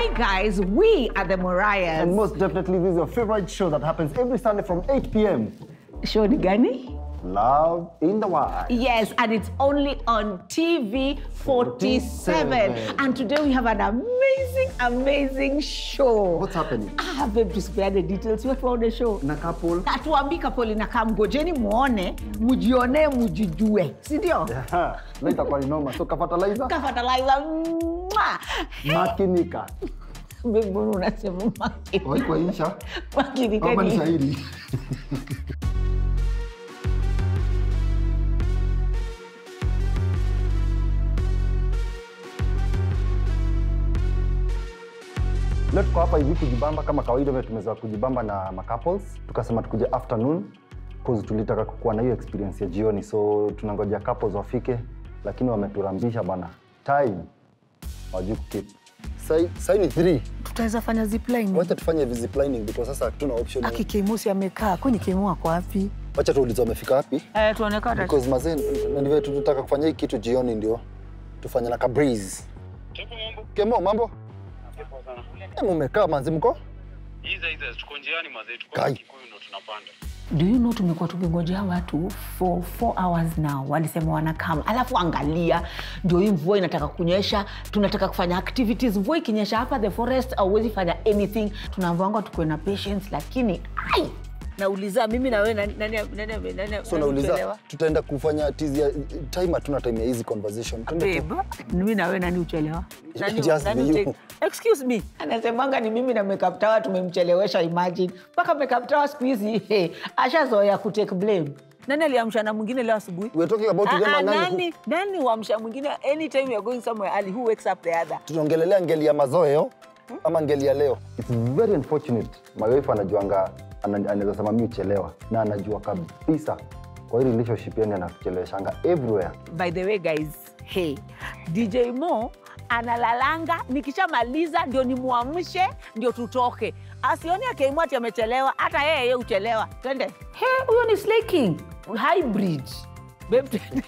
Hi guys, we are the Mariahs. And most definitely, this is your favorite show that happens every Sunday from 8 p.m. Show ni gani? Love in the Wild. Yes, and it's only on TV 47. 47. And today we have an amazing, amazing show. What's happening? Ah, babe, tusipeane details. Wewe tuone show. Na couple. Hatuambii couple inakaa, mgojeni muone, mujionee, mujijue, si ndio? Ha, leo itakuwa ni noma. So kafatalizer, Kafataliza. mwah. makinika. Babe, mbona unasema makini? Waikwaisha. Makini Kama ni kani? shahidi. Leo tuko hapa hivi kujibamba kama kawaida, vile tumezoea kujibamba na macouples. Tukasema tukuje afternoon cause tulitaka kukuwa na hiyo experience ya jioni, so tunangoja couples wafike, lakini wameturambisha bana, time wajui kukeep. Sai sai ni 3 tutaweza fanya zipline Wacha tufanye ziplining because sasa hatuna option. aki kemusi amekaa kwani kemu ako wapi Wacha tuulize wamefika wapi? Eh, tuonekane. Because mazee na ndivyo tunataka kufanya hii kitu jioni ndio tufanye na kabreeze. Kemo mambo? Eh, mumekaa manzi mko? Iza iza tuko njiani mazee, tuko Kai. Kikuyu ndo tunapanda. Do you know tumekuwa tukingojea watu for four hours now, walisema wanakama, alafu angalia, ndio hii mvua inataka kunyesha, tunataka kufanya activities. Mvua ikinyesha hapa the forest, auwezi fanya anything. Tunaambiwanga tukuwe na patience, lakini ai, nauliza mimi na wewe nani, nani, nani, nani, nani So nauliza uchelewa? tutaenda kufanya tizi ya time hatuna time ya hizi conversation. Twende tu. babe, mimi na wewe nani uchelewa? Nani- Just nani be you. take- excuse me Anasemanga ni mimi na makeup tower tumemchelewesha, imagine mpaka makeup tower siku hizi hey, ashazoea kutake blame. nani aliamsha na mwingine leo asubuhi We're talking about Ah, them ah, and nani nani nani huamsha mwingine anytime you're going somewhere early who wakes up the other tunaongelelea ngeli ya mazoeo ama ngeli ya leo. It's very unfortunate. My wife anajuanga ana- anaweza sema mimi uchelewa na anajua kabisa kwa hii relationship yani anakucheleweshanga everywhere. by the way guys hey dj mo analalanga nikishamaliza ndio nimwamshe ndio tutoke asioni akiaimwati amechelewa hata yeye ye uchelewa twende He, huyo ni Slay King hybrid. Babe, twende.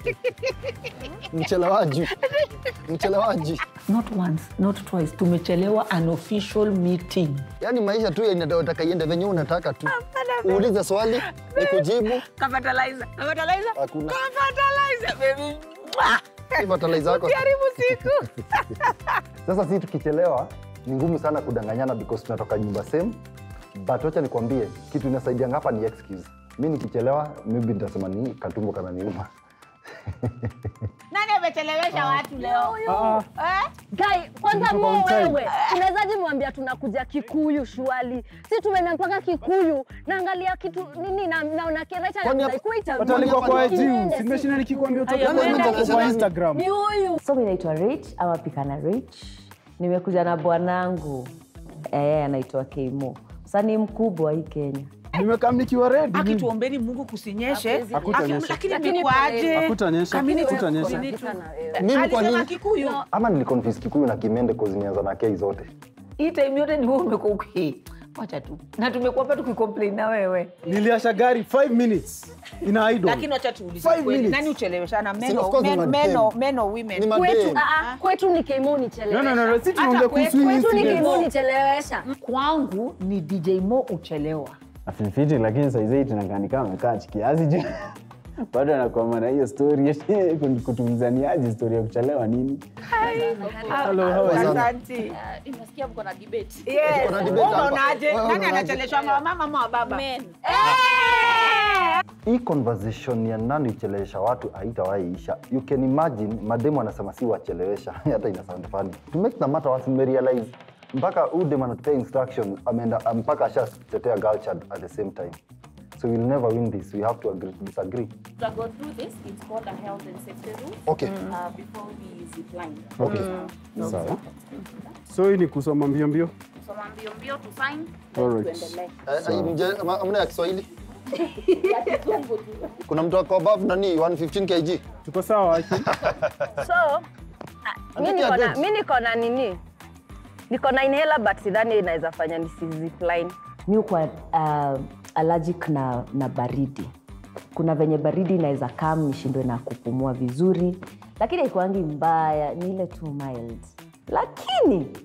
Mchelewaji. Mchelewaji. Not once, not twice. Tumechelewa an official meeting. Yaani maisha tu inataka iende venye unataka tu. Uulize swali, nikujibu. Kafataliza. Kafataliza. Hakuna. Kafataliza, baby. Mwah. Fertilizer yako. Karibu siku. Sasa sisi tukichelewa ni ngumu sana kudanganyana because tunatoka nyumba same. But wacha nikwambie kitu inasaidianga hapa ni excuse. Mi nikichelewa maybe nitasema ni katumbo kananiuma. Nani amechelewesha watu leo? Eh? Guy, kwanza mo wewe unawezaje mwambia tunakuja Kikuyu shwali? Si tumeenda mpaka Kikuyu, naangalia kitu nini na naona kireta Kwani na hapa- kuita. Watu walikuwa kwa juu Tuende, simeshinda nikikwambia utoke Aya, kwa mwenda kwa kwa Instagram. Ni huyu. So mi naitwa Rich ama Pikana Rich. Nimekuja na bwanangu eh, anaitwa Keimo. Sasa ni mkubwa hii Kenya. Nimekam nikiwa ready. Aki tuombeni Mungu kusinyeshe. Hakutanyesha. Aki- Lakini Lakini imekuaje? Hakutanyesha. Kamini tu- Hakutanyesha. kamini tu. Mimi kwa Alisema nini? Kikuyu. Ama niliconfuse Kikuyu na Kimende cause nianza na kei zote. Hii time yote ni wewe umekuwa uki. Wacha tu. Na tumekuwa hapa tukicomplain na wewe. Niliasha gari 5 minutes ina idle. Lakini wacha tuulize Five kweli. minutes. Nani ucheleweshana? Si, Men of or- course ni men- madem. men or- men or Ni women? madem. Kwetu, ah, ah, kwetu ni Keimo No, nichelewesha. no, no, no. Sisi tunaongea kuhusu hii Kwetu ni incident. Keimo nichelewesha. Kwangu ni DJ Mo uchelewa. afifiti lakini saizei tunakaa kama amekaa chikiasi juu bado anakwama na hiyo stori kutumizaniaji stori ya kuchelewa nini Hello, how are you? Asante. Inasikia mko na debate. Yes. Kuna debate Wewe hapa. unaonaje? Wewe Nani unaonaje? anacheleweshwa wa mama ama wa baba? Hii conversation ya nani uchelewesha watu haitawahi isha. You can imagine mademu anasema si wachelewesha. Hata ina sound funny. To make the matter worse, nimerealize mpaka huyu dem anatupea instruction ameenda mpaka ashatetea girl child at the same time. So we'll never win this. We have to agree, disagree. to go through this, it's called a health and safety rule Okay. uh, before we zip line. Okay. sawa So hii ni kusoma mbio mbio. So mbio mbio to sign, Alright. tuendelee. Eh, mje- ama- Amna ya Kiswahili? Kuna mtu ako above nani 115 kg? Tuko sawa Aki? So, ah, mi Andika niko na- date. mi niko na nini? Niko na inhaler but sidhani inaweza fanya nisizipline. Mi kwa uh, allergic na, na baridi. Kuna venye baridi inaweza kam nishindwe na kupumua vizuri, lakini haikuangi mbaya, ni ile tu mild. Lakini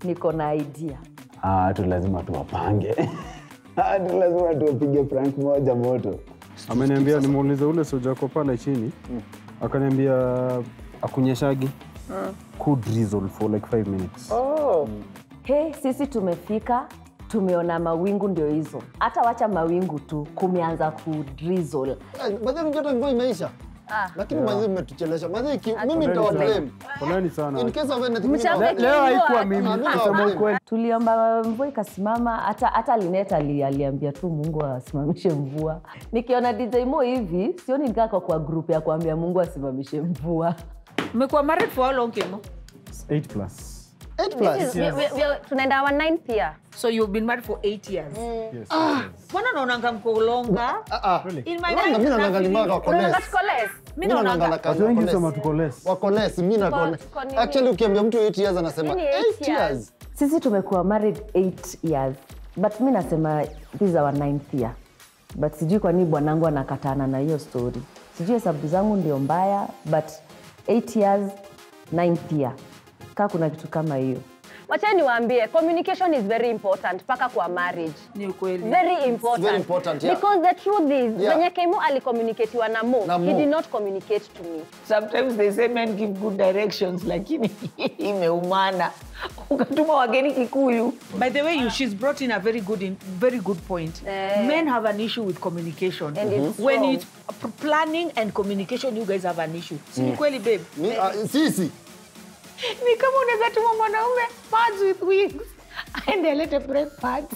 niko na idea Ah, watu lazima tuwapange watu lazima tuwapige prank moja moto ameniambia nimuulize ule soja ako pale chini akaniambia akunyeshagi could drizzle for like five minutes he sisi tumefika tumeona mawingu ndio hizo hata wacha mawingu tu kumeanza kudrizzle Madhani mjoto mvua imeisha. Lakini mazi mmetuchelesha. Mazi ki- mimi nitawablame. poleni sana In case of anything, mimi Mchape nitawablame. leo haikuwa Ah, mimi Ah, mimi kusema nawablame. ukweli tuliomba mvua ikasimama hata hata linet ali, aliambia tu mungu asimamishe mvua nikiona dj mo hivi sioni nikako kwa grup ya kuambia mungu asimamishe mvua Mmekuwa married for how long, Kemo? 8 plus Eight plus. We- we- we- tunaenda our ninth year So you've been married for eight years. yes, Mbona naonanga mko longa? Ah, ah. In my Wanga, life, mimi naonanga ni mara wako less. Unaona tuko less? Mimi Mimi naonanga naonanga na kazi watu wengi wako sema less. tuko less Wako less, mimi na Tuko- kona. tuko nini? Actually ukiambia mtu 8 years anasema Mimi ni eight 8 years. sisi tumekuwa married 8 years but mi nasema this is our ninth year but sijui kwa nini bwanangu anakatana na hiyo story sijui hesabu zangu ndio mbaya but 8 years ninth year kaa kuna kitu kama hiyo wachani niwaambie communication is very important mpaka kwa marriage ni ukweli. very important, very important, yeah. because the truth is Yeah. venye kemo alicommunicatiwa na mo Na he Mo. did not communicate to me Sometimes they say men give good directions, lakini imeumana. Ukatuma wageni Kikuyu. By the way, you, she's brought in a very good, in, very good point. Eh. Men have an issue with communication. And it's When wrong. it's p- planning and communication, you guys have an issue. Si ni kweli, babe? Mi- ah, Sisi. ni kama unaweza tuma mwanaume pads with wings aende alete break pads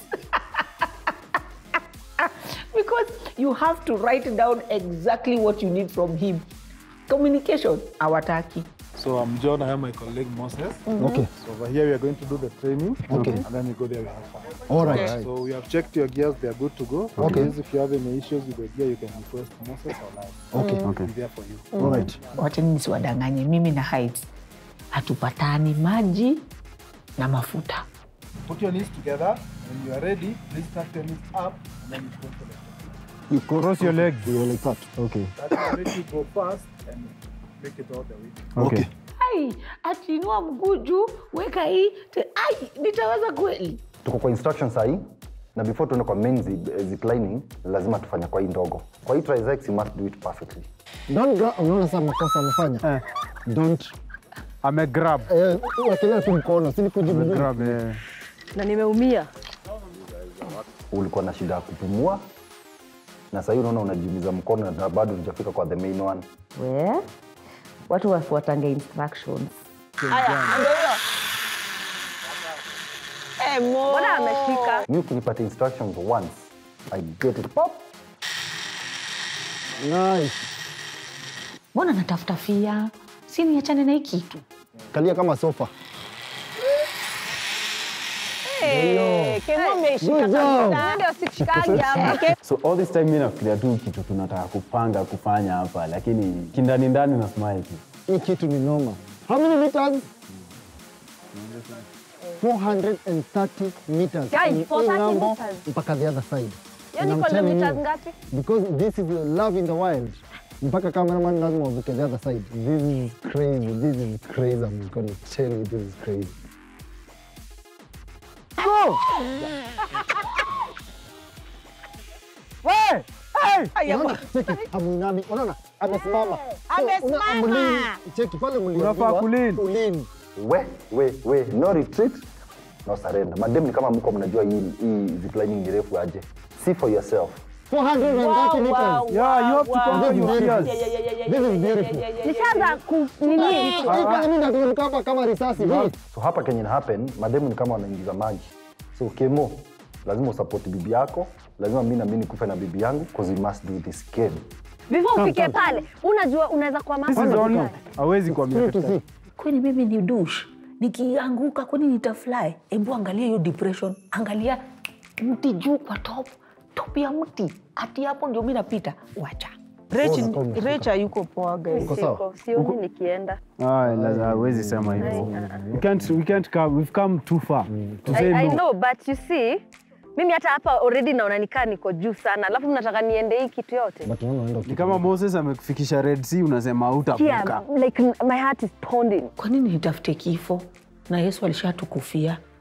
because you have to write down exactly what you need from him communication awataki So I'm John, I am my colleague Moses. Okay. So over here we are going to do the training. Okay. And then we go there, we have fun. All right. So we have checked your gears, they are good to go. Okay. Please, If you have any issues with the gear, you can request Moses or I. Okay. We'll be there for you. All right. wacheni nisiwadanganye mimi na heights hatupatani maji na mafuta Put your knees together. When you are ready, please tuck your knees up and then you go for the You cross your legs You like that. okay That will make you go fast and make it all the way. okay ai atinua mguu juu weka hii te- ai nitaweza kweli tuko kwa instruction sahii na before tuende kwa main zip, zip lining lazima tufanye kwa hii ndogo kwa hii trizex you must do it perfectly Don't grab. Unaona sasa makosa amefanya. Eh. Don't. amegrab Eh, wakilia tu mkono, si kujibu. amegrab eh. na nimeumia ulikuwa na shida ya kupumua na sahii unaona unajiumiza mkono na bado hujafika kwa the main one we watu wafuatange instructions mbona ameshika mi ukinipata instructions once i get it pop Nice. mbona natafuta fia si niachane na hii kitu Kalia kama sofa. Eh, kemo ameshika Good job. kabisa. ndio sikushikagi hapa so all this time mi nafikiria tu kitu tunataka kupanga kufanya hapa lakini kindani ndani na smile tu Hii kitu ni noma. How many meters? 430 meters. Guys, From hii 430 ng'ambo meters. mpaka the other side. Hiyo And ni I'm telling kilometers you, ngapi Because this is love in the wild. Mpaka cameraman lazima uvuke the other side. This is crazy. This is crazy. I'm gonna tell you this is crazy. Go! Hey! Hey! Unaona? Cheki, hamuinami. Unaona? Amesimama. So, Amesimama. una- mlini. Cheki pale mliambiwa, Unafaa kulini. ulini. we we we no retreat no surrender madem ni kama mko mnajua hii hii ziplining ni refu aje see for yourself 430 meters. Yeah, you have to control This is your beautiful. fears. This is beautiful. nishaanza ku nini Hii pale mimi nateremka hapa kama risasi. Hii. so hapa kenye na happen mademu ni kama wanaingiza maji so kemo lazima usupport bibi yako lazima mi nami nikufe na bibi yangu cause we must do this game before ufike pale unajua unaweza kwa This is only hawezi kuambia Three to katika- six. kwani mimi ni dush nikianguka kwani nitafly hebu angalia hiyo depression angalia mti juu kwa top top ya mti hati hapo ndio mi napita wacha Poa, poa, umefika. recha yuko poa guys Uko sawa? Siko, sioni nikienda Ah, la- hawezi sema hivyo we can't, we can't come, we've come too far to say I, I no know but you see mimi hata hapa already naona nikaa niko juu sana alafu mnataka niende hii kitu yote But unaona unaenda ni kama moses amekufikisha red sea unasema hautavuka yeah, like my heart is pounding kwa nini nitafute kifo na yesu alishatukufia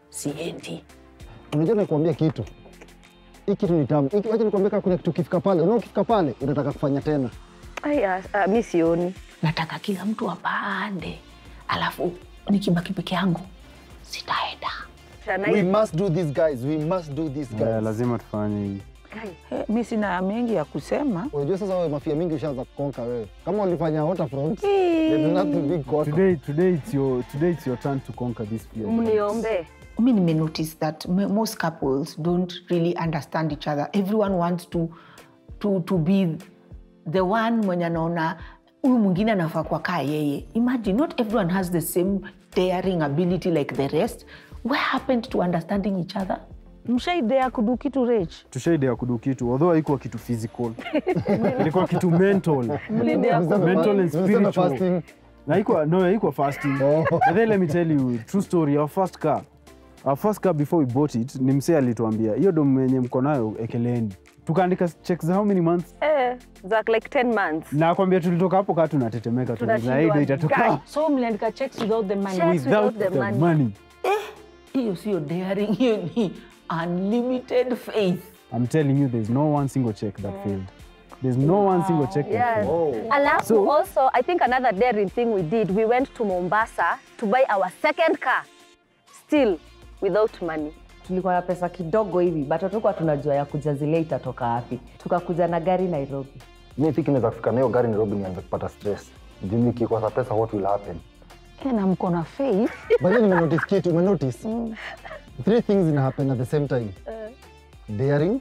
siendi. Unajua nakuambia kitu hii kitu ni tamu. Hiki- Wacha nikwambia, kama kuna kitu ukifika pale, unaona ukifika pale unataka kufanya tena. Aya, uh, mi sioni. nataka kila mtu apande alafu nikibaki peke yangu sitaenda We must do this guys, we must do this guys. Yeah, lazima tufanye hivi. Eh, mi sina mengi ya kusema. Unajua sasa wewe mafia mingi ushaanza kukonka wewe. Kama ulifanya waterfront, there's nothing big kwako. Today, today, it's your, today it's your turn to conquer this fear. Mniombe. mi nimenotice that m- most couples don't really understand each other everyone wants to, to, to be the one mwenye anaona huyu mwingine anafaa kwa kaa yeye imagine not everyone has the same daring ability like the rest where happened to understanding each other mshaidea kudu kitu rech tushaidea kudu kitu although haikuwa kitu physical ilikuwa kitu mental Mlidea Mlisema mental and fa- mlisema spiritual fasting. na haikuwa no haikuwa fasting but then let me tell you true story our first car our first car before we bought it ni msee alituambia hiyo domu yenye mko nayo ekeleeni tukaandika check za how many months Eh, za like 10 months. na kwambia tulitoka hapo kaa tunatetemeka Tunashindwa, tunaido guy. itatoka so mliandika checks without the money Checks without without the the money. money hiyo sio daring hiyo ni unlimited faith I'm telling you there's no one single check that failed there's no one single check that Yes. failed Alafu So- also, I think another daring thing we did, we went to Mombasa to buy our second car, still without money. tulikuwa na pesa kidogo hivi but hatukuwa tunajua ya kuja zile itatoka wapi tukakuja na gari nairobi mi think naweza kufika nayo gari Nairobi nianze kupata stress. Juu nikikosa pesa what will happen? Eh, na mko na faith But then nimenotice kitu, umenotice? Three things ina happen at the same time. Daring,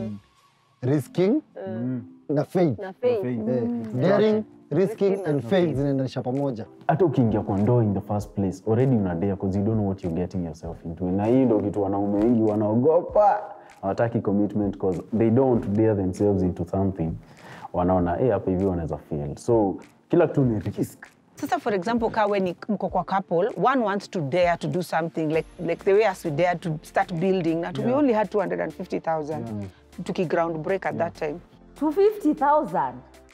risking, na faith. Na faith. Eh, Daring, risking and faith zinaendanisha pamoja. hata ukiingia kwa ndoa in the first place already unadea because you don't know what you're getting yourself into na hii ndo kitu wanaume wengi wanaogopa hawataki commitment because they don't want to dare themselves into something wanaona eh hapa hivi wanaweza fail so kila kitu ni risk sasa for example ka when mko kwa couple one wants to dare to do something like, like the way as we dare to start building na we only had 250000 tuki ground break at that time 250000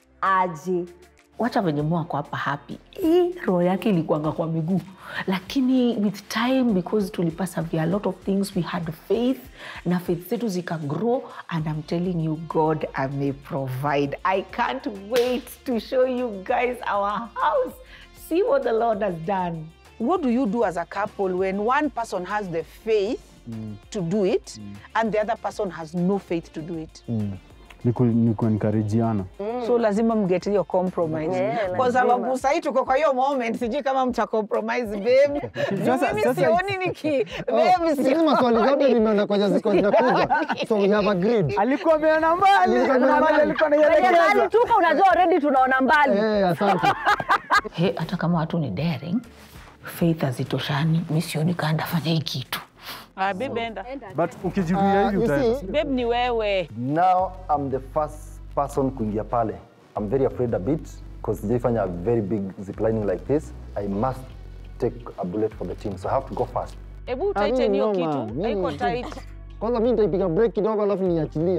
aje wacha venye mwako hapa happy hii roho yake ilikuanga kwa miguu lakini with time because tulipasavia a lot of things we had faith na faith zetu zikagrow and i'm telling you god may provide i can't wait to show you guys our house see what the lord has done what do you do as a couple when one person has the faith to do it and the other person has no faith to do it ni ku- ni kuencourageana so lazima mget hiyo compromise Yeah, kwa lazima. sababu sahii tuko kwa hiyo moment sijui kama mta compromise babe Juu Sasa- mimi sasa- sioni niki babe Hizi maswali zote sioni nimeona kwenye ziko zinakuja. So we have agreed. alikuwa ameona mbali Alikuwa kuna ameona mahali mbali. alikuwa Kwenye anaielekeza mahali tuko unajua already tunaona mbali. Eh, asante. he hata kama watu ni daring faith hazitoshani mi sioni kaa ndafanya hii kitu ah, babe enda but ukijirudia Uh, hivi you utaenda see, babe ni wewe Now I'm the first person kuingia pale. I'm very afraid a bit because sijaifanya a very big ziplining like this. I must take a bullet for the team. So I have to go fast. hebu Ah, mimi tighten hiyo noma. kitu Mimi- haiko tight Kwanza mimi nitaipiga break kidogo alafu niachilie.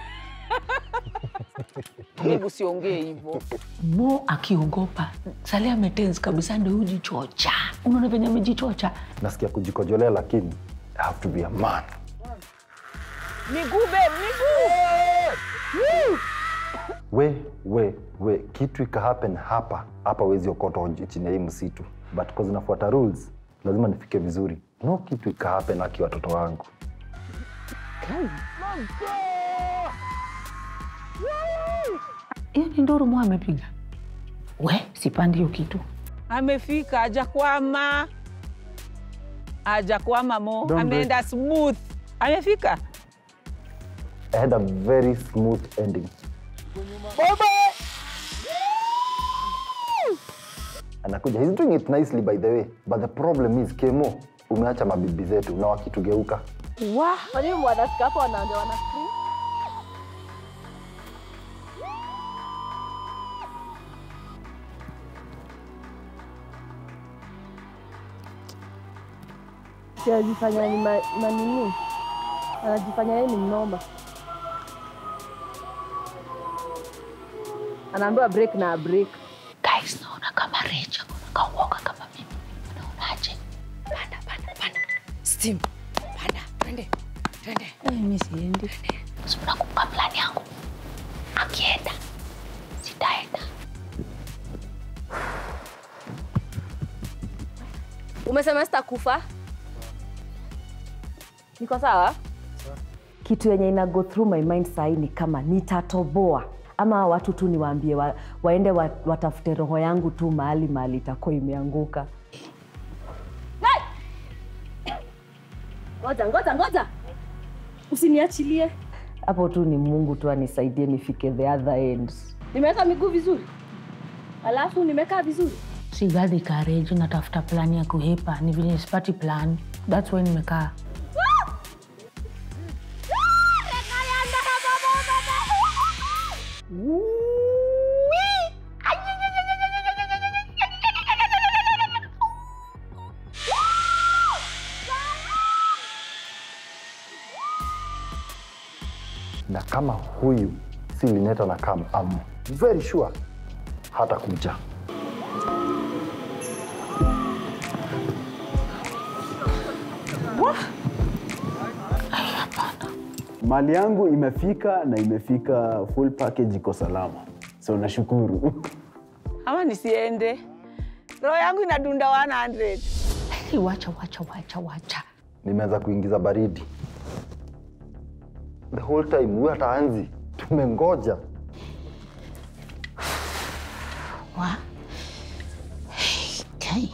babe usiongee hivyo mo akiogopa sali ametens kabisa ndo hujichocha unaona venye amejichocha Nasikia kujikojolea lakini I have to be a man. miguu babe miguu We, we, we, kitu ika happen hapa hapa wezi okota chini ya hii msitu but cause nafuata rules lazima nifike vizuri. No kitu ika happen aki watoto wangu. hiyo ni nduru mo amepiga we sipandi hiyo kitu amefika ajakwama ajakwama mo Don't ameenda smooth amefika I had a very smooth ending. Anakuja. He's doing it nicely by the way. But the problem is Kemo, umeacha mabibi zetu na wakitugeuka. Kwa nini wanafika hapo wanaanza wana scream? Si anajifanya ni ma, manini anajifanya yeye ni mnoma, anaambiwa break na break. guys naona kama recha kauoga kama mimi unaonaje panda panda panda steam mi siendi. Unakumbuka plani yangu, akienda sitaenda. Umesema sitakufa? Niko sawa? kitu yenye ina go through my mind sahii ni kama nitatoboa ama watu tu niwaambie wa, waende wa, watafute roho yangu tu mahali mahali itakuwa imeanguka Ngoja, ngoja, ngoja, usiniachilie. hapo tu ni mungu tu anisaidie nifike the other end Nimeweka miguu vizuri, alafu nimekaa vizuri. Sigadhi courage, natafuta plani ya kuhepa, ni vile sipati plan. That's why nimekaa. na kama huyu si lineta na kam am very sure hata kuja mali yangu imefika na imefika full package iko salama so nashukuru Ama nisiende, roho yangu inadunda 100. Hey, wacha wacha wacha wacha. nimeanza kuingiza baridi the whole time huyu hataanzi tumengoja Wa? Okay.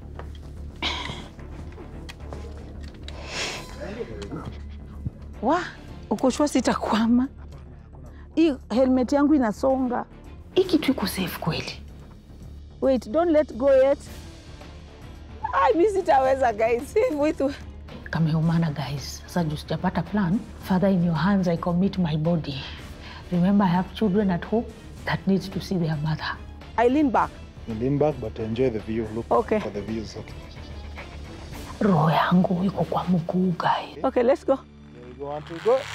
Wa, uko sure sitakwama? Hii helmet yangu inasonga. Hii kitu iko safe kweli? Wait, don't let go yet. Ai, mi sitaweza guys. Vitu Kameumana guys. Sasa juu sijapata plan, Father in your hands I commit my body. Remember I have children at home that needs to see their mother. I lean back. You lean back, but enjoy the view. Look Okay. for the views. Okay. Roho yangu iko kwa mguu guys. Okay, let's go. There we go. One, two, go.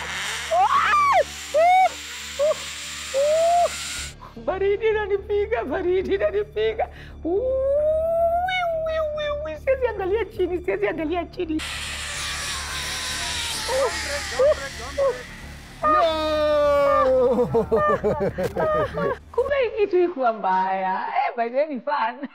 Baridi inanipiga, baridi inanipiga. Ui, ui, ui, ui, Siwezi angalia chini, siwezi angalia chini. Kumbe hii kitu ikuwa mbaya. Eh, by the way ni fun.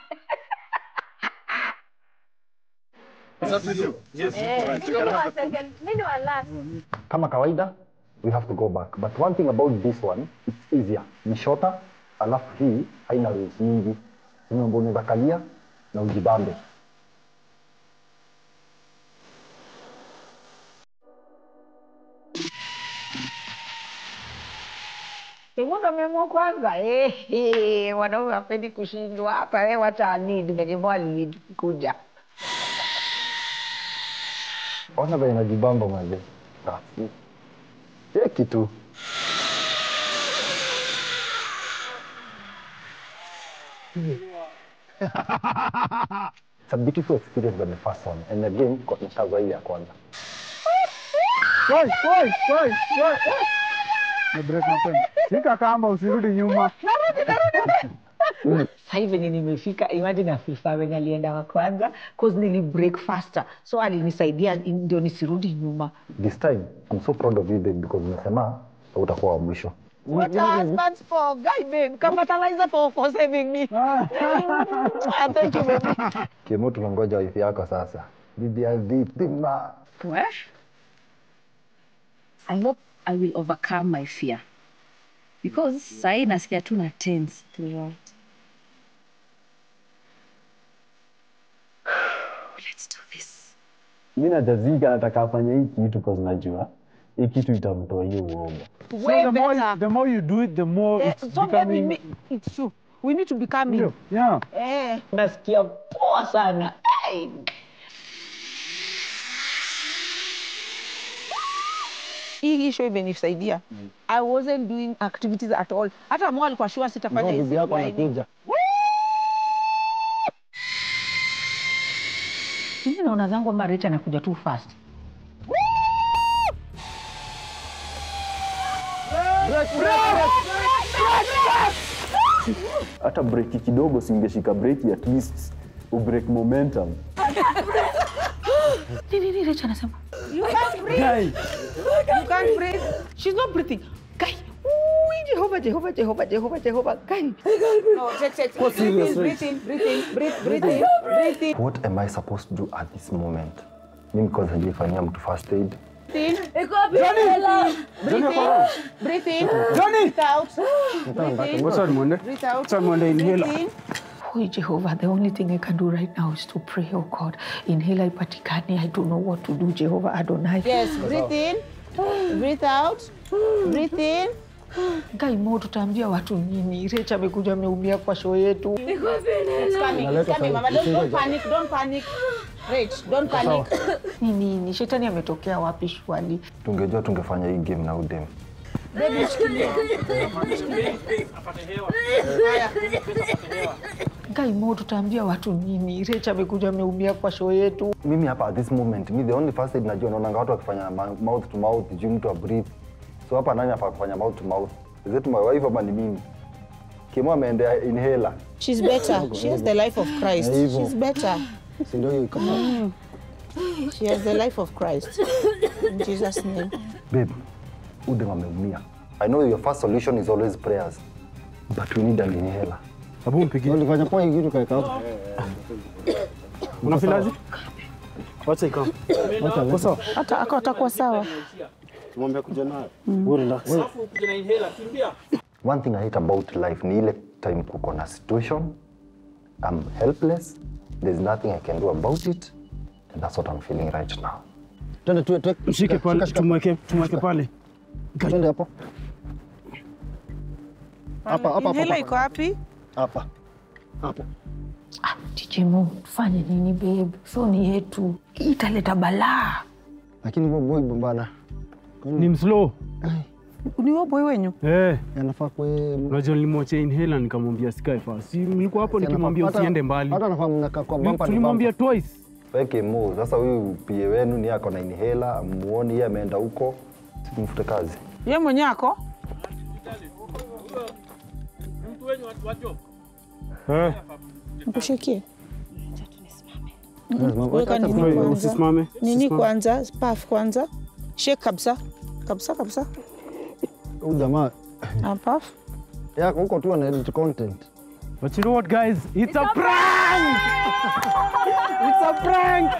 Mimi wa last. kama kawaida we have to go back but one thing about this one it's easier ni shorter alafu hii haina rules nyingi nyumba unaweza kalia na ujibambe Kimwaga memo kwanza. Eh, eh, wanaume wapendi kushindwa hapa. Eh, wacha lead venye mwa lead kuja. ona venye najibamba maze cheki tu It's a beautiful experience than the first one and again kwa- nitazwa ile ya kwanza Woi, woi, woi, woi. Na break mapema. Shika kamba usirudi nyuma. Sasa hivi venye nimefika, imagine Afifa venye alienda wa kwanza cause nili break faster, so alinisaidia ndio nisirudi nyuma. this time I'm so proud of you babe because umesema utakuwa wa mwisho What a husband for guy babe, capitalizer for for saving me. Thank you baby. Kimo, tunangoja wifi yako sasa bibi ya dhitima Well, I hope I will overcome my fear. Because sahi nasikia tu na tense throughout. Let's do this. mi najazika nataka afanya hii kitu cause najua hii kitu itamtoa hiyo uoga So the more, the more you do it, the more Eh, it's so becoming... baby, it's true. We need to be coming. Yeah. Eh, nasikia poa sana. Ai. Hii isho imenisaidia. I wasn't doing activities at all. Hata mwa alikuwa sure sitafanya hizi. bibi yako laini. anakuja Mimi naona zangu ama Rich anakuja tu fast. hata breki kidogo singeshika breki at least ubreak momentum Nini nini Rich anasema? Guy, You can't breathe. She's not breathing. Guy. Ooh, Jehovah, Jehovah, Jehovah, Jehovah, Jehovah. Guy. No, take, take, Go breathe serious, in, breathe in, breathe in, breathe, breathe in, breathe in. What am I supposed to do at this moment? Mimi because hajaifanyia mtu first aid. Breathe in. Iko wapi hela? Breathe in. Breathe in. Johnny! Breathe out. Breathe in. What's up, Monde? Breathe out. What's up, Monde? Inhaler. Breathe in. Oh, Jehovah, the only thing I can do right now is to pray, oh God. Inhale ipatikane. I don't know what to do, Jehovah Adonai. Yes, breathe in. Breathe out. Breathe in. Guy Mo, tutaambia watu nini? Rach amekuja ameumia kwa show yetu. Iko wapi It's hela? coming. It's coming, Mama. Don't, don't panic. Don't panic. Rach, don't panic. Ni nini? Shetani ametokea wapi shwali? Tungejua tungefanya hii game na udem. Baby, shikilia. Guy Mo, tutaambia watu nini? Rach amekuja ameumia kwa show yetu. Mimi hapa at this moment, mi the only first aid najua naonanga watu wakifanya ma- mouth to mouth juu mtu abreathe. So hapa nani hapa kufanya mouth to mouth? Is it my wife ama ni mimi? Kimo ameendea inhaler. She's better. She has the life of Christ. Na hivyo. She's better. Si ndio hiyo iko hapo. She has the life of Christ. In Jesus' name. Babe, udem ameumia. I know your first solution is always prayers. But we need an inhaler. Abu mpigie. Ulifanya poa hii kitu kaeka hapo. Unafilaje? Wacha ikam. Wacha Uko sawa? Hata ako atakuwa sawa. tumwambia kuja nayo. Wewe relax. One thing I hate about life ni ile time kuko na situation, I'm helpless, there's nothing I can do about it, and that's what I'm feeling right now. Twende tu tu. Mshike pale, tumweke tumweke pale. Twende hapo. Hapa hapa hapa. Inhaler iko wapi? Hapa. Hapo. DJ Mo, tufanye nini babe? Show ni yetu. Hii Italeta balaa. Lakini huo boy bana. Ni mslow. Ni huo boy wenyu? Eh. Anafaa kwe Unajua nilimwachia inhaler nikamwambia sikae fast. Si mlikuwa hapo nikimwambia Hata- usiende mbali. Hata anafaa mnakaa kwa bumper ni Tulimwambia twice. Weke mo, sasa huyu pie wenu ni ako na inhaler, amuoni yeye ameenda huko, simfute kazi. Ye mwenye ako? Eh. Nikushikie. Lazima- Weka hata nini Wewe, kwanza? Usisimame. Nini usisimame. kwanza? Puff kwanza. Shake kabisa. Kabisa kabisa. Huyu jamaa Ah, puff. yako huko tu ana edit content. But you know what guys? It's a prank! It's a prank!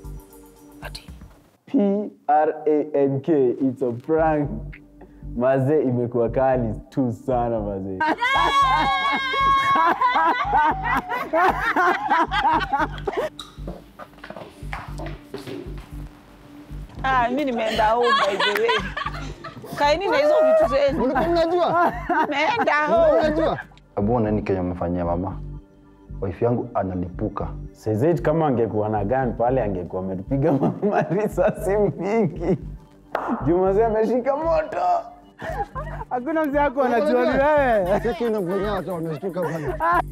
P-R-A-N-K, it's a prank. Maze imekuwa kali tu sana maze. Ah, mimi nimeenda home by the way. Kaeni na hizo vitu zenu. Ulikuwa mnajua? Nimeenda home. Unajua? Abu nani Kenya amefanyia mama? Wife yangu analipuka. Sezet kama angekuwa na gun pale angekuwa ametupiga mama risasi mingi. Jumaze ameshika moto. Hakuna mzee wako anajua ni wewe. Cheki unafanya watu wameshtuka bwana.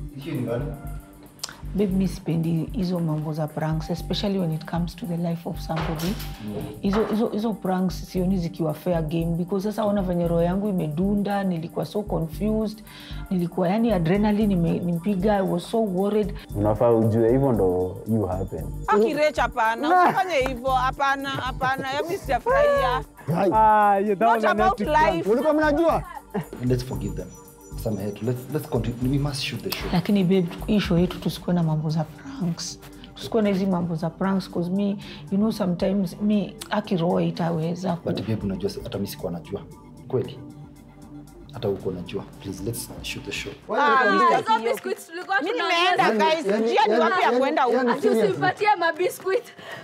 Babe, mi sipendi hizo mambo za pranks especially when it comes to the life of somebody. Hizo hizo hizo pranks sioni zikiwa fair game because sasa ona venye roho yangu imedunda, nilikuwa so confused, nilikuwa yani adrenaline ime- nimpiga, I was so worried. Unafaa ujue hivyo ndo you happen. Akirecha hapana. Usifanye hivyo. Hapana, hapana. Ya mimi sijafurahia. Ah, yeah, that Not was an about epic prank. life. Ulikuwa mnajua? Let's forgive them. Samehe tu. Let's, let's continue. We must shoot the show. Lakini babe, hii show yetu tusikuwe na mambo za pranks. Tusikuwe na hizi mambo za pranks cause me, you know sometimes me akiroa itaweza ku- But babe, unajua si- hata mimi sikuwa najua. Kweli? Hata huko najua. Please let's shoot the show. Ah, mimi Hizo biscuits tulikuwa Mimi tunameza. nimeenda guys. yani- Njia ni yani- wapi ya yani- kwenda huko? yani- Ati usimpatie mabiscuit.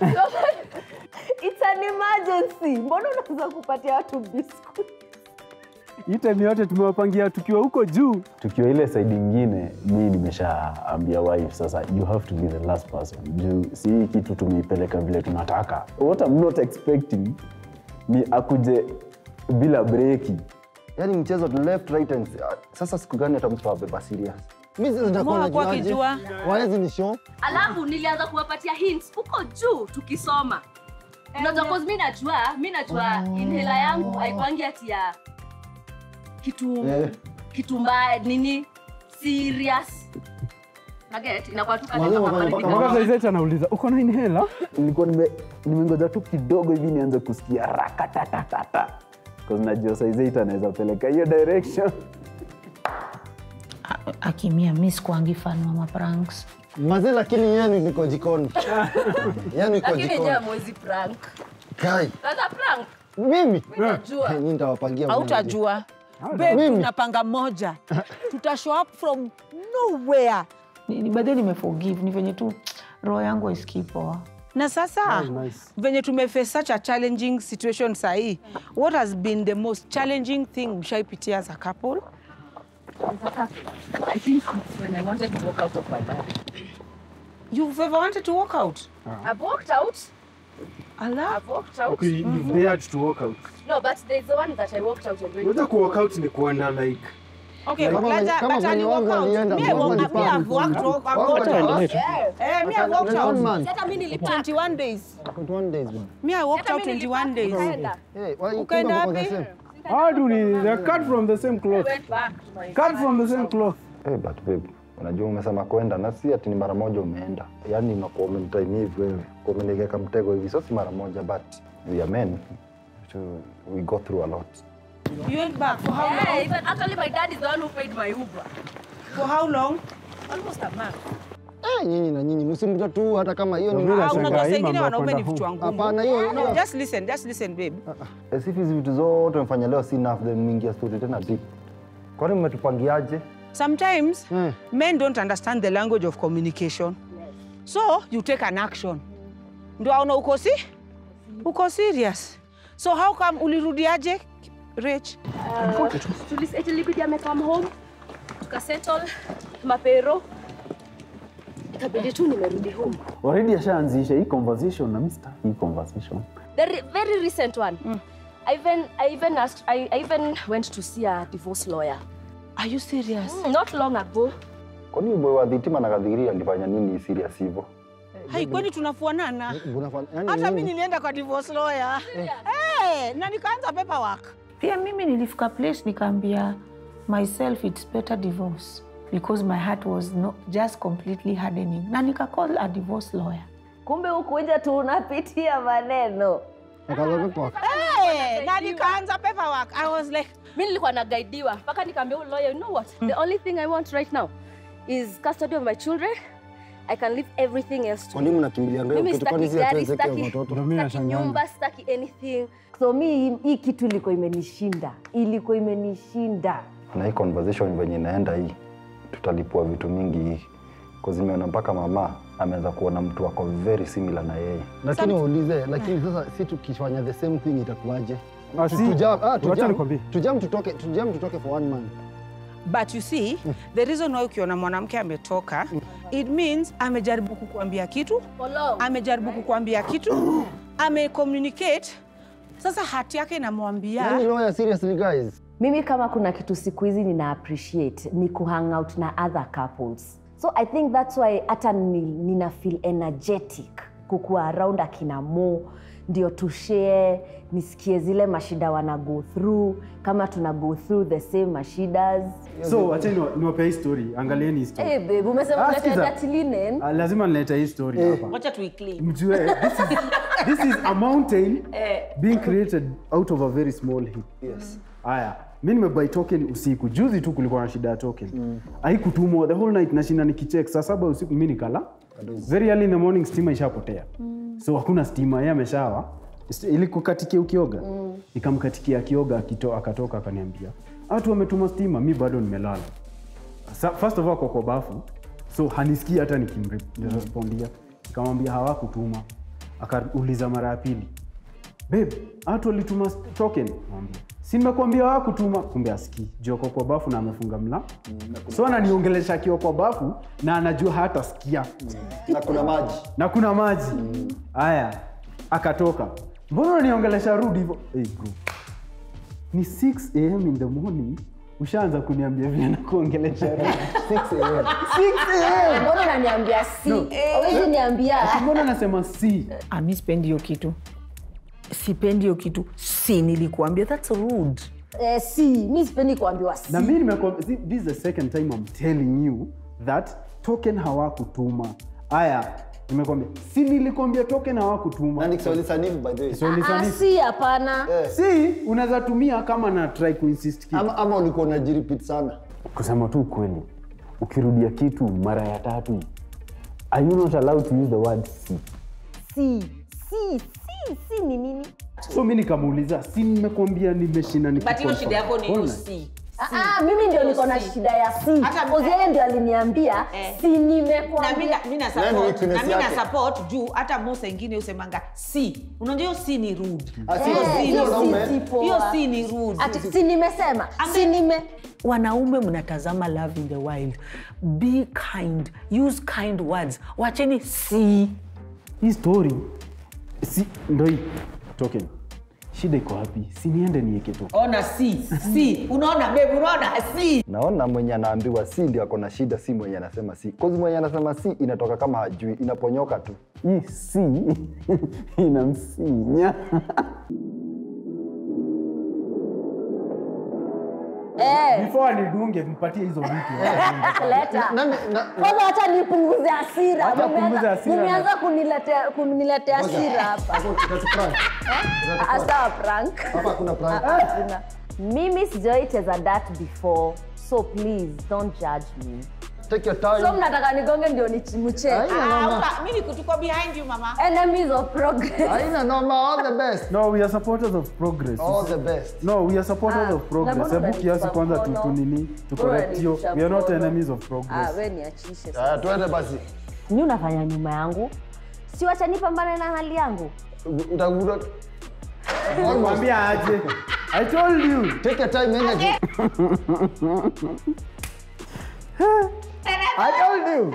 It's an emergency. Mbona unaweza kupatia watu biscuit? Hii time yote tumewapangia tukiwa huko juu. Tukiwa ile side ingine, mi nimeshaambia wife sasa, you have to be the last person. Juu si hii kitu tumeipeleka vile tunataka. What I'm not expecting ni akuje bila breki. Yaani mchezo tu left right and sasa siku gani hata mtu abeba serious? Mimi sasa nitakuwa Mbona kwa najuaje? kijua? Waezi ni show. Alafu nilianza kuwapatia hints huko juu tukisoma. Unajua cause mimi najua, mimi najua inhaler yangu haikwangi ati ya kitu Eh. kitu mbaya nini serious. Target inakuwa tu Mwalimu, kama mwalimu, pale mpaka saizi anauliza uko na inhela nilikuwa nime- nimengoja tu kidogo hivi nianze kusikia rakatatata Because najua size anaweza peleka hiyo direction akimia mi sikuangi fan wa mapranks Mazee, lakini yenu niko jikoni. Yenu iko lakini jikoni. je mwezi prank Kai, kaza prank mimi unajua Nyinyi nitawapangia mwenyewe. hautajua Babe, Mimi? tunapanga moja tuta show up from nowhere Ni- ni- badhi nimeforgive ni venye tu roho yangu isikii poa na sasa venye tumeface such a challenging situation sahii what has been the most challenging thing mshaipitia as a couple I think when I wanted to walk out of my marriage you've ever wanted to walk out I've walked out Allah. I've walked out Okay, you dared to walk out. no but there's the one that I walked out already Unaweza ku walk out ni kuenda like Okay, Kama but, venye- uh, kama but venye ali walk wangu out. alienda, Me, I wangu walk- alipaa me, I've mikono. walked out. I've Wangu walked out. alipaa. Eh, me, I've walked One out. man. hata mimi nilipaa 21 days. 21 days bwana. Me, I walked hata out mimi 21 days. nikaenda Hey, why you Ukaenda kumbe mko the wapi? same? Hadu ni they're cut from the same cloth. went back to my Cut from the same cloth. Hey, but babe, unajua umesema kwenda na si ati ni mara moja umeenda, yaani unakuwa umenitime hivi wewe, kwa umenigeka mtego hivi, so si mara moja, but we are men, so we go through a lot. You went back for how yeah, long? even actually my dad is the one who paid my Uber For how long? almost a month Eh, nyinyi na nyinyi msimta tu hata kama hiyo ni Mimi Ah, nashangaa unajua hii saa ingine mambo ya wanaume ni kwenda vichwa home. ngumu. Hapana, hiyo No, hiyo- just listen, just listen, babe. As if hizi vitu zote umefanya leo si enough, then mwingia story tena deep. Kwani mmetupangiaje? Sometimes Eh. men don't understand the language of communication. So you take an action. Ndio aona uko si? Uko serious. So how come ulirudiaje? Rich. Tulis- ilibidi amekam home tukasettle mapero ikabidi tu nimerudi home already ashaanzisha hii conversation na mimi sitaki hii conversation the re very recent one I even I even asked I, I even went to see a divorce lawyer Are you serious? mm, not long ago Kwani huyo boy wa dhitima na kadhiria alifanya nini serious hivyo? Hai, kwani tunafuanana? Unafanya- yaani Hata nini? mimi nilienda kwa divorce lawyer. Eh, na nikaanza paperwork. pia mimi nilifika place nikaambia myself it's better divorce because my heart was no, just completely hardening na nikacall a divorce lawyer kumbe hukuja tu unapitia maneno Akaanza kutoa. Eh, na nikaanza paperwork. I was like, mi nilikuwa nagaidiwa mpaka nikaambia huyu lawyer you know what the only thing I want right now is custody of my children I can leave everything else to Kwa nini mnakimbilia ngeo Mimi kitu kwani sitaki si gari, atuweze sitaki- watoto? Ndio mimi sitaki nashangaa. nyumba sitaki anything so mi hii- hii kitu ilikuwa imenishinda ilikuwa imenishinda Na hii conversation venye inaenda hii, tutalipua vitu mingi hii. Kwa zimeona mpaka mama ameanza kuona mtu wako very similar na yeye. Lakini waulize, lakini sasa si tukifanya the same thing itakuwaje? Ah, si. Tujam, ah, Wacha tujam, nikwambie. tujam tutoke, tujam tutoke for one month. but you see, the reason why ukiona mwanamke ametoka, it means amejaribu kukuambia kitu, for long amejaribu kukuambia kitu, amecommunicate. Sasa hati yake inamwambia Yaani lawyer seriously guys. mimi kama kuna kitu siku hizi nina appreciate ni kuhang out na other couples so i think thats why hata ni, nina feel energetic kukuwa around akina mo ndio tushare nisikie zile mashida wana go through kama tuna go through the same mashidas So acheni niwa- niwapee hii story. Angalieni hii story. hey, babe umesema Ah, kuleta sikiza. dirty linen Ah, lazima nilete hii story hapa. wacha tuiclean. Mjue this is, this is a mountain being created out of a very small heap. Yes. Haya, mi nimebuy token usiku. Juzi tu kulikuwa na shida ya token. Mm. Haikutumwa the whole night nashinda nikicheck saa saba usiku mi nikala. Very early in the morning stima ishapotea. So hakuna stima, yeye ameshawa. St- Ilikukatikia ukioga. Ikamkatikia akioga akito, akatoka akaniambia, "Watu wametuma stima, mi bado nimelala." Sa, first of all kwa kwa bafu. So hanisikii hata nikimrespondia. Nikamwambia hawakutuma. Akauliza mara ya pili. Babe, watu walituma token. Mwambia, si nimekuambia hawakutuma. Kumbe asikii. Joko kwa bafu na amefunga mla. So ananiongelesha akiwa kwa bafu na anajua hata sikia. Na kuna maji. Na kuna maji. Haya, akatoka. Mbona unaniongelesha rudi hivyo? Hey bro. Ni 6 am in the morning ushaanza kuniambia vile nakuongelesha rudi. 6 a.m. 6 am. mbona unaniambia si awezi niambia Mbona nasema si? Ah, mi sipendi hiyo kitu sipendi hiyo kitu si nilikuambia thats rude eh, si mi sipendi kuambiwa si na mi nimekuwa- see, this is the second time I'm telling you that token hawakutuma aya nimekwambia si nilikwambia token hawakutuma Na ni Kiswahili sanifu by the way. Kiswahili Ah, sanifu. si hapana. si unaweza tumia kama na try kuinsist kitu. Ama, ama ulikuwa unajirepeat sana. kusema tu ukweli ukirudia kitu mara ya tatu are you not allowed to use the word si Si, si, si, si ni nini? so mi nikamuuliza si nimekwambia nimeshinda but hiyo nikiconfirm. shida yako ni hiyo Online. si Ah, ah, mimi ndio niko na shida ya si. Hata- Kozi yeye ndio aliniambia Eh. si na nimekwambia. mi na Nani support weakness na mi na yake? support juu hata musa ingine usemanga si unajua hiyo si ni rude Ah, si- Eh, si- si hiyo wanaume. si si poa. hiyo si ni rude Ati si nimesema. Ambe- Si nime wanaume mnatazama love in the wild be kind use kind words wacheni si hii story si ndo hii token shida iko wapi si niende nieke token ona si si unaona babe unaona si naona mwenye anaambiwa si ndio ako na shida si mwenye anasema si kozi mwenye anasema si inatoka kama hajui inaponyoka tu hii si inamsinya eh before nidunge mpatie hizo vitu leta. Nani- na- Kwanza wacha nipunguze hasira. Wacha Mumeanza- punguze hasira. Mumeanza kuniletea kuniletea hasira hapa. Hapo tutaprank. Ah, Sawa prank. Hapa kuna prank. Ah, hakuna. Mimi sijawahi cheza that before. So please don't judge me. Take your So time. mnataka nigonge ndio nichimuche. Haina noma. mi nikutuko behind you mama Enemies of progress. Haina noma. All the best. no we are supporters of progress All the best. no we are supporters Ah, of progress na mbona hebu kiasi unanipa kwanza tu- mkono? tunini tu Mbona correct hiyo unanipa we are not mkono? enemies of Ah, progress we niachishe. Ah, twende basi. Ni unafanya nyuma yangu. Si wacha nipambane na hali yangu. Utakuta Almost. mwambia aje i told you Take your time energy. i told you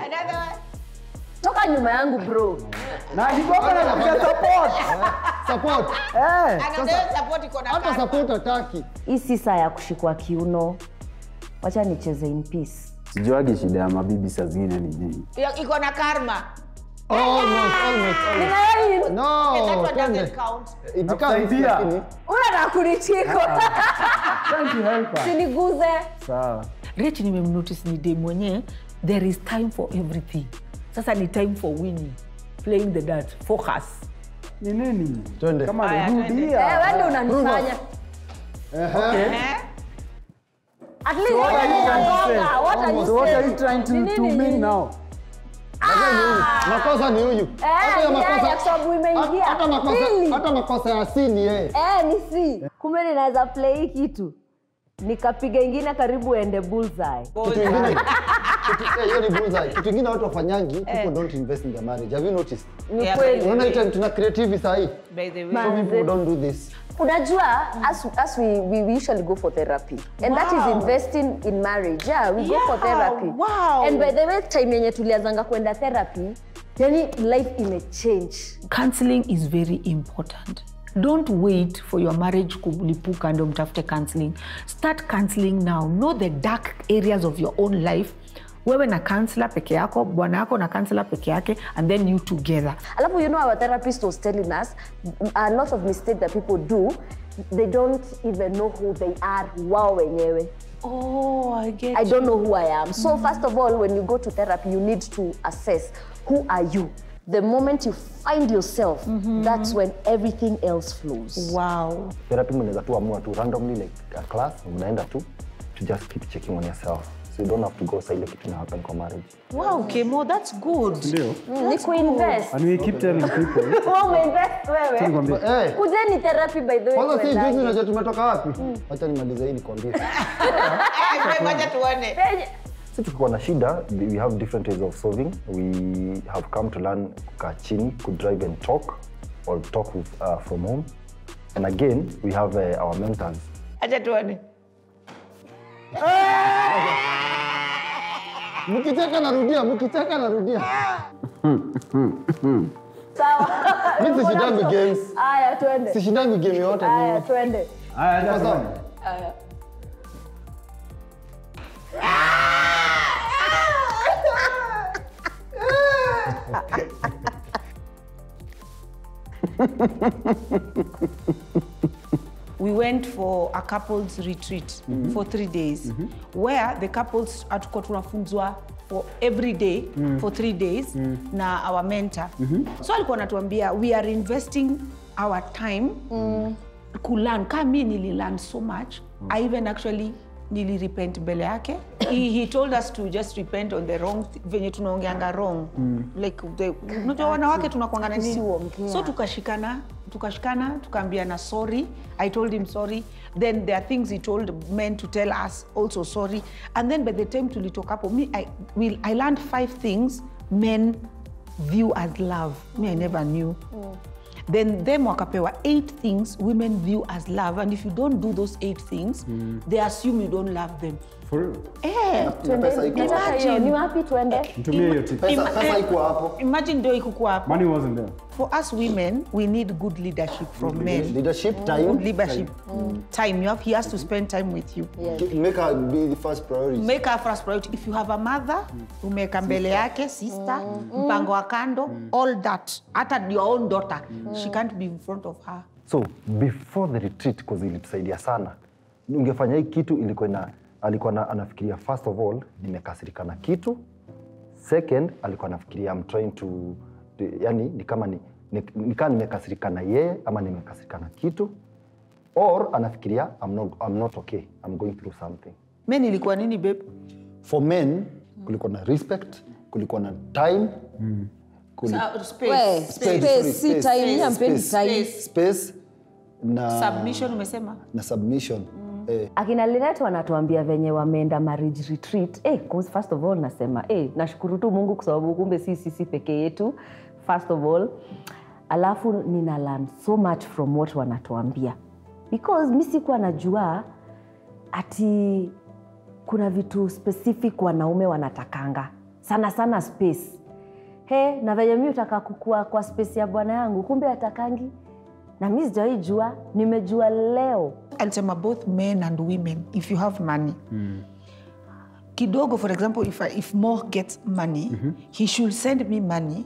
Toka nyuma yangu bro. na nikopa na kupiga support Support. eh support iko na Hata support hataki. Hii si saa ya kushikwa kiuno. Wacha nicheze in peace. sijuagi shida ya mabibi saa zingine ni nini Yo- iko na karma Almost, almost, almost. Ninayo No, that one twende. doesn't count It becomes Nakusaidia. lakini. unataka kunichiko. trying to help her Siniguze. sawa rich nimemnotice ni dem mwenyewe there is time for everything sasa ni time for winning playing the dart focus ni nini Twende. kama Aya, ni twende. rudia Eh, wewe ndio unanifanya. eh? At least what are you trying to say What are you so what are you saying? trying to, Ni to nini? mean now Lakini ni huyu. Makosa ni huyu. Hata ya ni yeye, makosa- kwa sababu imeingia. hata makosa Pili. hata makosa ya si ni yeye. Eh, ni si. Kumbe ninaweza play hii kitu. Nikapiga ingine karibu ende bullseye. Kitu ingine kitu eh, hiyo ni bullseye. Kitu ingine watu wafanyangi, people don't invest in their marriage. Have you noticed? Ni Yeah, kweli. Unaona hii time tuna creative saa hii. by the way Some people don't do this. unajua as, as we, we, we usually go for therapy and that is investing in marriage yeah we go for Yeah, therapy wow. and by the way time yenye tulianzanga kwenda therapy yani life imechange counseling is very important don't wait for your marriage kulipuka ndo mtafute counseling start counseling now know the dark areas of your own life wewe na counselor peke yako bwana yako na counselor peke yake and then you together alafu you know our therapist was telling us a lot of mistakes that people do they don't even know who they are wao wenyewe oh, I get I don't know who I am. So first of all, when you go to therapy, you need to assess who are you. The moment you find yourself, that's when everything else flows. wow therapy mnaweza tu amua tu randomly like a class mnaenda tu to just keep checking on yourself so you don't have to go sa ile kitu na happen kwa marriage wow kemo that's good ndio Ni kuinvest. and we keep telling people Wewe umeinvest wewe. nikwambie Eh, Kujeni therapy by the way. kwanza si tuendage. juzi unajua tumetoka wapi? Acha nimalize hii nikwambie. moja tuone Penye- si tukikuwa na shida we have different ways of solving we have come to learn kukaa chini kudrive and talk or talk with, uh, from home and again we have uh, our mentors acha tuone Mkicheka narudia, mkicheka narudia. Sawa. Mimi sishindangi games. Aya, twende. Sishindangi game yote Aya, mimi. twende. haya acha Sawa. tuone. Aya. we went for a couples retreat for three days where the couples hatukuwa tunafunzwa for every day Mm. for three days Mm. na our mentor Mhm. so alikuwa anatuambia we are investing our time mm. kulearn ka mi nililearn so much i even actually nilirepent mbele yake he, he told us to just repent on the wrong thi- venye tunaongeanga wrong Mm. like the- unajua wanawake tunakwangana nini Tusiongea. so tukashikana tukashikana tukaambiana sorry i told him sorry then there are things he told men to tell us also sorry and then by the time tulitoka hapo me I, we, i learned five things men view as love me i never knew then them wakapewa eight things women view as love and if you don't do those eight things Mm. they assume you don't love them For real? Eh, Twende- nataka hiyo. ni wapi tuende Nitumie hiyo tip. Ima- eh, imagine ndio ikukuwa hapo Money wasn't there. for us women we need good leadership from men Leadership, time. good leadership time you have, he has to spend time with you Make her be the first priority. make her first priority if you have a mother umeweka mbele yake sister mpango wa kando all that hata your own daughter she can't be in front of her so before the retreat cause ilitusaidia sana ungefanya hii kitu ilikuwa ina alikuwa na, anafikiria first of all nimekasirika na kitu second alikuwa anafikiria I'm trying to yani ni kama ni, ni, ni kama nimekasirika na yeye ama nimekasirika na kitu or anafikiria I'm not, I'm not okay I'm going through something men ilikuwa nini babe for men kulikuwa na respect kulikuwa na time kuli- Sa- space. We, Space. space, si Space. time, mi hampendi Space. time. space na submission umesema na submission eh, akina linet wanatuambia venye wameenda marriage retreat eh, cause first of all nasema eh, nashukuru tu mungu kwa sababu kumbe si sisi peke yetu first of all alafu nina learn so much from what wanatuambia because mi sikuwa najua ati kuna vitu specific wanaume wanatakanga sana sana space he na venye mi utaka kukua kwa space ya bwana yangu kumbe atakangi na mi sijawai jua nimejua leo alisema both men and women if you have money kidogo for example if, I, if more gets money he should send me money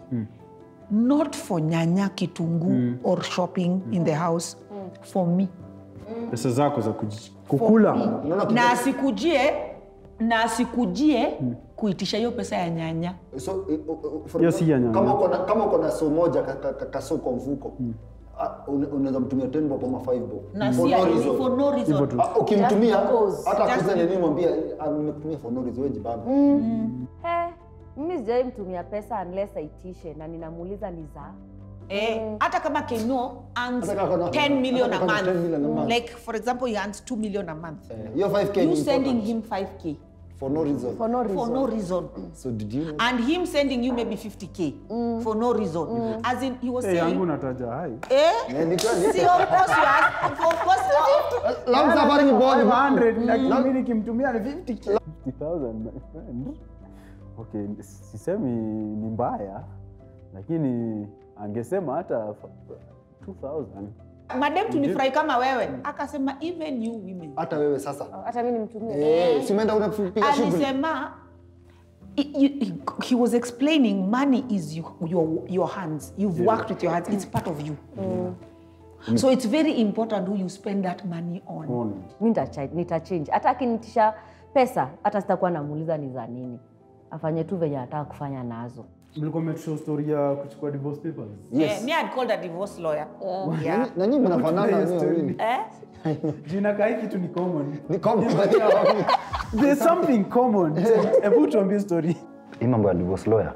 not for nyanya kitungu Mm. or shopping in the house for me pesa zako za kuji- kukula na asikujie na asikujie kuitisha hiyo pesa ya nyanya so, eh, oh, oh, for Hiyo si ya nyanya. kama uko na- kama uko na so moja ka- ka- ka- kaso kwa mfuko ah, una- unaweza mtumia 10 bob ama 5 bob Na For si no ya- reason. for no reason. Hivyo tu. Ah, ukimtumia Just because. hata Just akuze be- nini mwambie ah, nimekutumia for no reason wewe jibamba He, mimi sijawai mtumia pesa unless aitishe na ninamuuliza ni za Eh, hata kama keno earns Hata kama- 10 million a hata kama month 10 million a month. like for example he earns 2 million a month Eh, hiyo 5k you ni sending important. him 5k for no reason For no reason. for no reason so did you know and him sending you maybe 50k for no reason as in he was Eh, yangu saying nataja hai eh Eh, ni kweli. see of course you ask of course not. Lam safari ni bond 500 lakini mimi nikimtumia ni 50k 50000 my friend okay sisemi ni mbaya lakini angesema hata f- 2000 madem tulifurahi kama wewe akasema even you women hata wewe sasa hata mi nimtumie eh si umeenda unapiga shughuli alisema he, he, he was explaining money is you, your, your hands you've worked with your hands it's part of you so it's very important who you spend that money on on mi nitacha- nitachange hata akinitisha pesa hata sitakuwa namuuliza ni za nini afanye tu venye anataka kufanya nazo mlikuwa mmetushow story ya kuchukua divorce papers Yeah, me I'd called a divorce lawyer. Yeah. Nani- nani mnafanana Hiyo wenyewe story. wawili Eh? jina kai kitu ni common ni common there's something common hebu tuambie story hii mambo ya divorce lawyer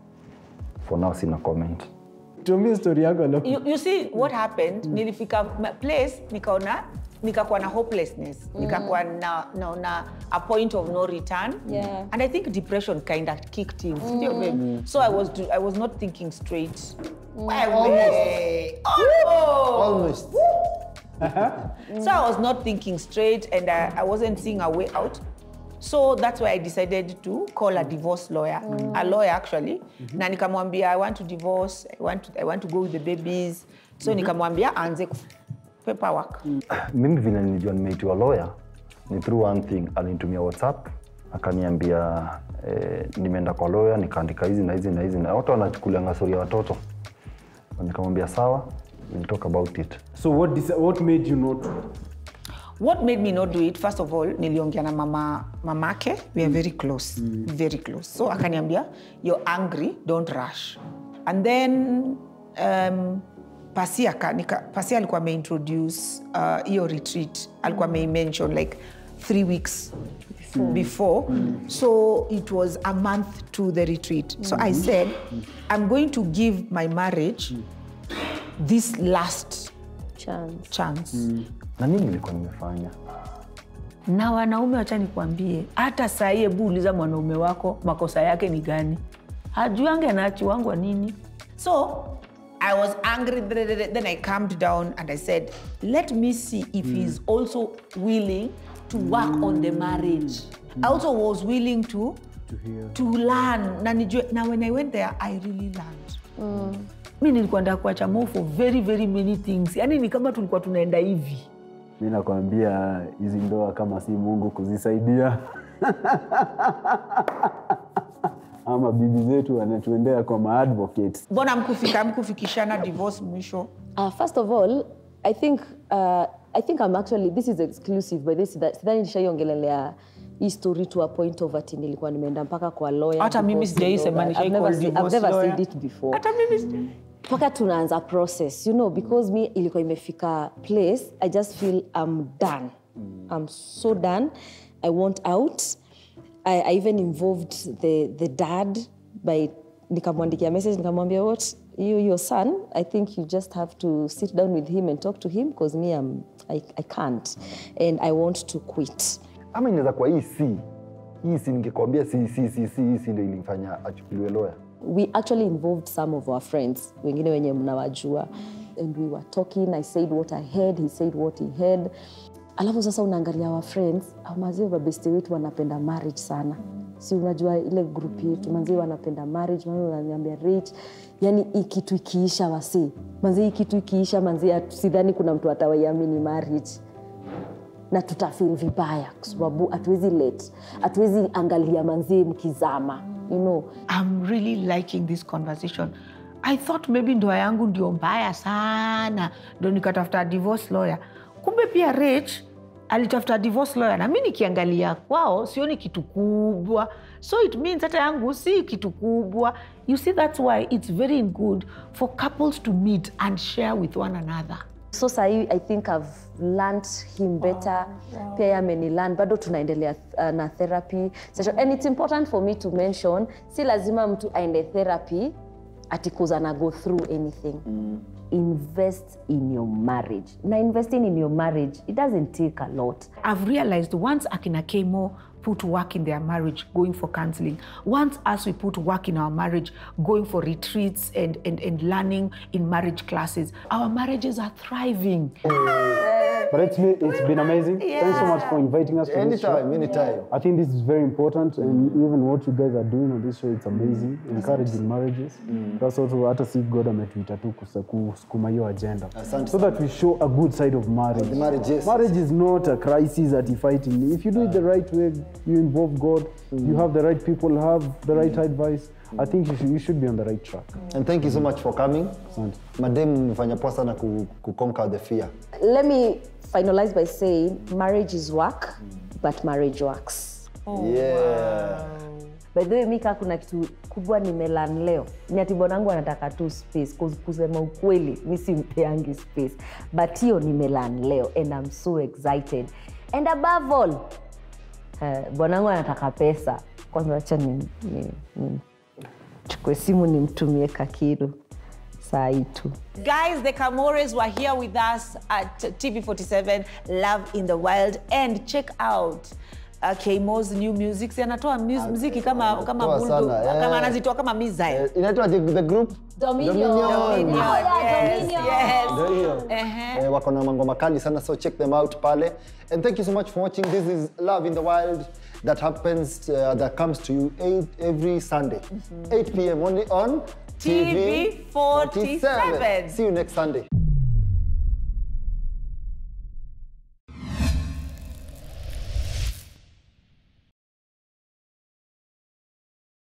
for now sina comment tuambie story yako alafu You, you see what happened nilifika ma- place nikaona nikakuwa na hopelessness nikakuwa na, na, na a point of no return Yeah. and i think depression kind of kicked in sindio babe so i was, do, I was not thinking straight Wewe. Oh! almost So I was not thinking straight and I, I wasn't seeing a way out. So that's why I decided to call a divorce lawyer, a lawyer actually. Na nikamwambia I want to divorce, I want to, I want to go with the babies. So nikamwambia aanze kuf- paperwork. mimi vile nilijua nimeitiwa lawyer ni through one thing alinitumia whatsapp akaniambia eh, nimeenda kwa lawyer nikaandika hizi na hizi na hizi na watu wanachukulianga stori ya watoto nikamwambia sawa we'll talk about it so what, deci- what made you not what made me not do it first of all niliongea na mama mamake we are very close very close so akaniambia you're angry don't rush and then um, pasia, ka, nika, pasia alikuwa ameintroduce uh, hiyo retreat alikuwa ameimention like three weeks before, before. so it was a month to the retreat so i said i'm going to give my marriage this last chance, chance. na nini nilikuwa nimefanya na wanaume wacha nikwambie hata sahii hebu uliza mwanaume wako makosa yake ni gani hajuange anaachiwangwa nini so i was angry then i calmed down and i said let me see if mm. he's also willing to work on the marriage i also was willing to to learn na nijue na when i went there i really learned mm. mi nilikuwa ndaa kuacha mo for very very many things yani ni kama tulikuwa tunaenda hivi mi nakwambia hizi ndoa kama si mungu kuzisaidia ama bibi zetu wanatuendea kwa maadvocates mbona mkufika mkufikishana divorce mwisho Uh, first of all, I think uh, I think I'm actually this is exclusive by this sidhani nishaiongelelea hii story to a point of ati nilikuwa nimeenda mpaka kwa lawyer. Hata mimi because, sijaisema, you know, nishai I've never call said- I've divorce never lawyer. said it before. hata mimi sija- mpaka tunaanza process you know because me ilikuwa imefika place i just feel i'm done i'm so done i want out i, I even involved the, the dad by nikamwandikia message nikamwambia what you your son i think you just have to sit down with him and talk to him because me I'm, I, i can't and i want to quit ama inaweza kuwa hii si hii si ningekwambia si si si si hii si ndio ilimfanya achukuliwe lawyer we actually involved some of our friends wengine wenye mnawajua and we were talking i said what i heard he said what he heard alafu sasa unaangalia our friends mazee babeste wetu wanapenda marriage sana si unajua ile group yetu manzee wanapenda marriage manzee wananiambia rich yani hii kitu ikiisha wasi manzee hii kitu ikiisha manzee hatu- sidhani kuna mtu atawaiamini marriage na tutafil vibaya kwa sababu hatuwezi let hatuwezi angalia manzee mkizama you know I'm really liking this conversation. I thought maybe ndoa yangu ndio mbaya sana, ndo nikatafuta divorce lawyer. Kumbe pia Rich alitafuta divorce lawyer, na mi nikiangalia kwao sioni kitu kubwa, so it means hata yangu si kitu kubwa. You see, that's why it's very good for couples to meet and share with one another. so sahii i think i've learned him better pia ye amenilearn bado tunaendelea uh, na therapy session and it's important for me to mention si lazima mtu aende therapy atikuza na go through anything invest in your marriage na investing in your marriage it doesn't take a lot I've realized once Akina Kemo put work in their marriage, going for counseling, once us we put work in our marriage, going for retreats and, and, and learning in marriage classes, our marriages are thriving. But it's been, it's been amazing. Thanks so much for inviting us to this show. anytime anytime I think this is very important, and even what you guys are doing on this show, it's amazing. Encouraging marriages. That's also hata si God ametuita tu kusa- kusukuma hiyo agenda, Asante so that we show a good side of marriage. the marriage, yes, Marriage is not a crisis that you fight in. If you do it the right way, you involve God, you have the right people, have the right advice. I think you should, you should be on the right track. and thank you so much for coming Asante. madem mmefanya poa sana ku, ku conquer the fear let me finalize by saying marriage is work but marriage works yeah by the way mika kuna kitu kubwa nimelan leo ni ati bwanangu anataka tu space 'cause kusema ukweli mi simpeangi space but hiyo nimelan leo and I'm so excited and above all uh, bwanangu anataka pesa kwanza wacha ni, ni, ni chukue simu nimtumie kakiru saa hii tu Guys, the Camores were here with us at TV47 Love in the Wild and check out uh, Kemo's new music. Si anatoa mus- muziki kama kama anatoa bulldog, sana, kama eh. anazitoa kama missile. Eh, inaitwa the, the group Dominion. Dominion. Oh, yeah, Yes, Dominion. yes. Ndio hiyo. Ehe. Eh, wako na mangoma kali sana so check them out pale and thank you so much for watching this is love in the wild that happens uh, that comes to you eight, every sunday 8 p.m only on TV 47. see you next sunday